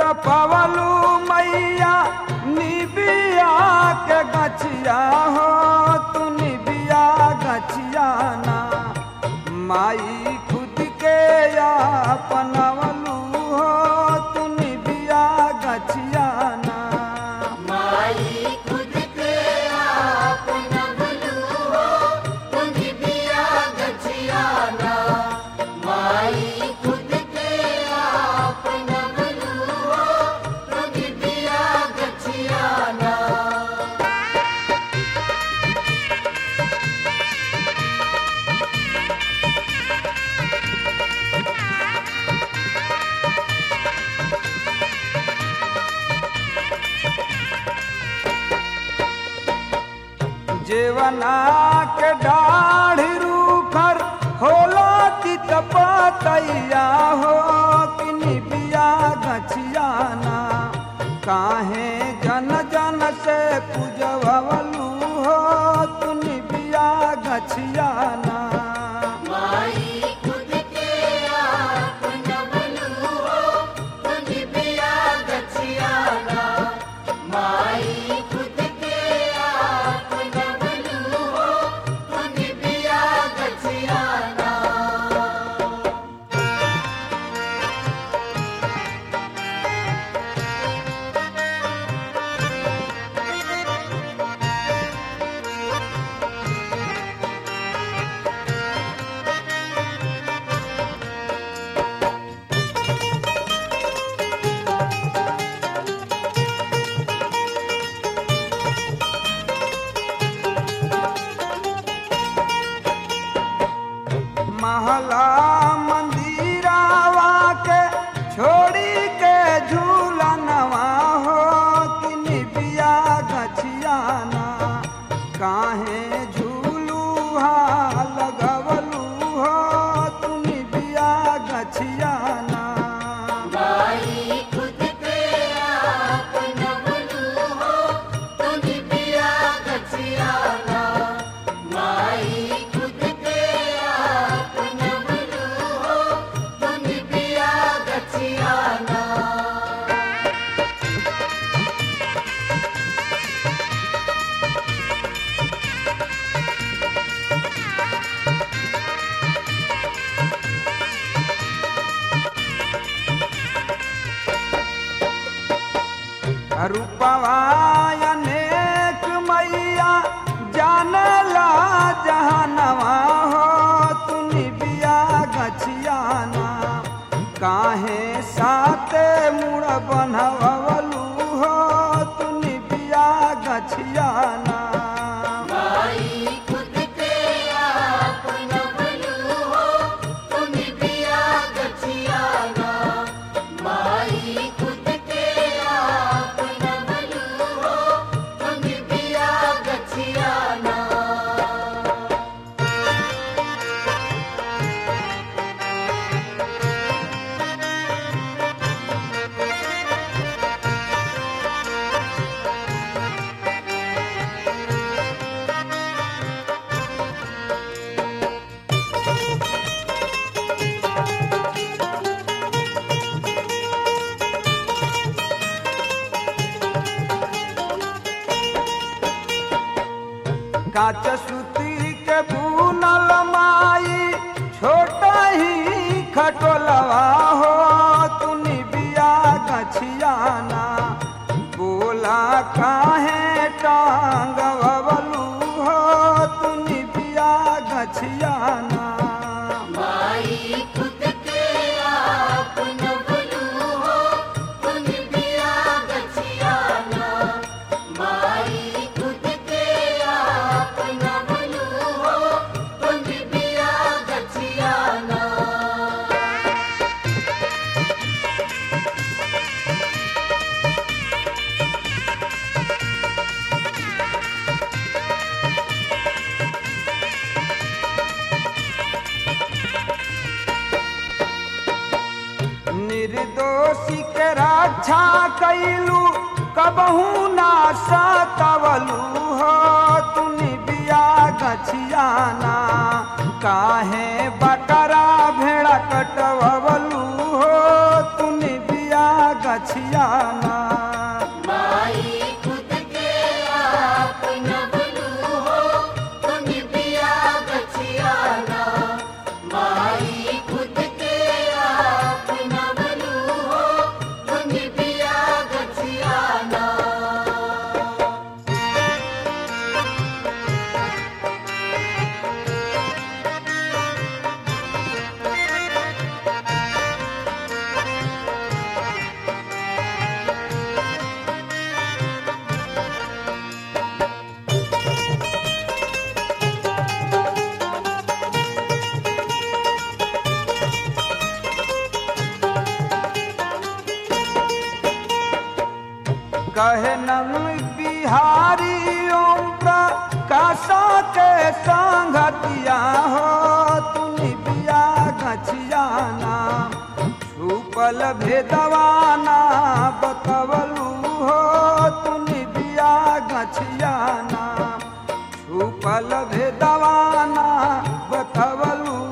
तपवलू मैया निबिया के गछिया हो तू निबिया गछिया ना माई खुद के अपनवलू हो तू निबिया गछिया ना माई खुद के आप नवलू हो तुझ बिया गछियाना माई खुद के आप नवलू हो तुझ बिया गछियाना जेवना के दाढ़ी रूखर होला चित पतैया हो कि निबिया गछियाना काहे जन जन से पूजवलू हो तू निबिया गछियाना माई खुद के आप नवलू हो तुझ बिया गछियाना माई खुद के आप नवलू हो तुझ बिया गछियाना महला मंदिरावा के छोड़ी के झूलनवा हो कि निबिया गछियाना काहे झूलू लगवलू हो तू निबिया गछियाना माई खुद के आप नवलू हो तुझ बिया गछियाना माई खुद के आप नवलू हो तुझ बिया गछियाना रूपवा अनेक मैया जानला जहनवा हो तू निबिया गछियाना काहे साते मुड़ बनवलू हो तू निबिया गछियाना माई खुद के आप नवलू हो तुझ बिया गछियाना माई खुद के आप नवलू हो तुझ बिया गछियाना काच सूती के बुनल माई छोटा ही खटोलवा हो तू निबिया गछियाना बोला काहे टांग बबलू हो तू निबिया गछियाना माई खुद के आप नवलू हो तुझ बिया गछियाना माई खुद के आप नवलू हो तुझ बिया गछियाना निर्दोषी के रक्षा कैलू कबहू ना सतवलू हो तू निबिया गछियाना काहे बकरा भेड़ा कटवलू हो तू निबिया गछियाना माई खुद के आप नबलू हो तुम बिया गछियाना माई खुद के आप नबलू हो तुम बिया गछियाना कहे नम बिहारी ओम प्रकाशा के संगतिया हो तुम बिया गछियाना छुपल भेदवाना बतवलू हो तुम बिया गछियाना छुपल भेदवाना बतवलू